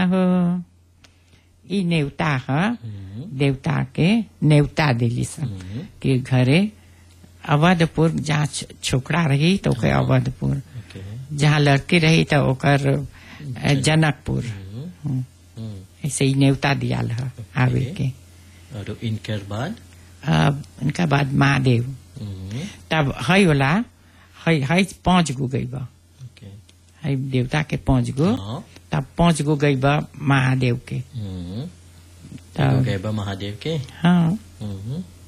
हो ई नेवता ह देवता के नेवता दिली सब कि घरे अवधपुर जहाँ छ- छोकरा रही तो ओके अवधपुर ओके जहाँ लड़की रही तो ओकर अ, जनकपुर हम्म। ऐसे ही नेवता दियाल है आवे के और इनके बाद अब उनका बाद महादेव हम्म, तब हई वाला हई हई पांच गो गई बा ओके हई देवता के पांच गो हाँ तब पांच गो गई बा महादेव के हम्म, तब गए बा महादेव के हाँ हम्म,